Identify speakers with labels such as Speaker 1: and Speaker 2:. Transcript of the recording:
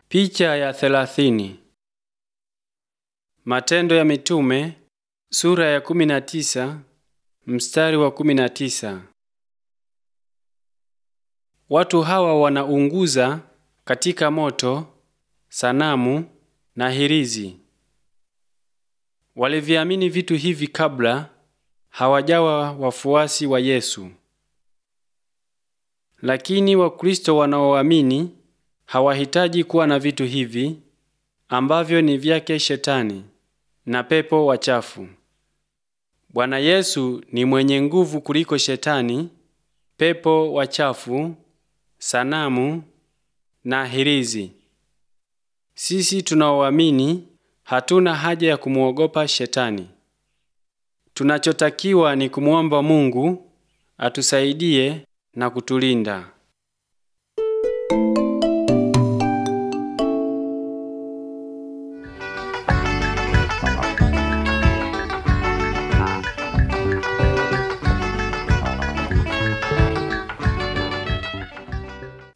Speaker 1: Picha ya thelathini. Matendo ya Mitume sura ya kumi na tisa mstari wa kumi na tisa. Watu hawa wanaunguza katika moto sanamu na hirizi. Waliviamini vitu hivi kabla hawajawa wafuasi wa Yesu. Lakini Wakristo wanaoamini hawahitaji kuwa na vitu hivi ambavyo ni vyake Shetani na pepo wachafu. Bwana Yesu ni mwenye nguvu kuliko Shetani, pepo wachafu, sanamu na hirizi. Sisi tunaoamini hatuna haja ya kumwogopa Shetani. Tunachotakiwa ni kumwomba Mungu atusaidie na kutulinda.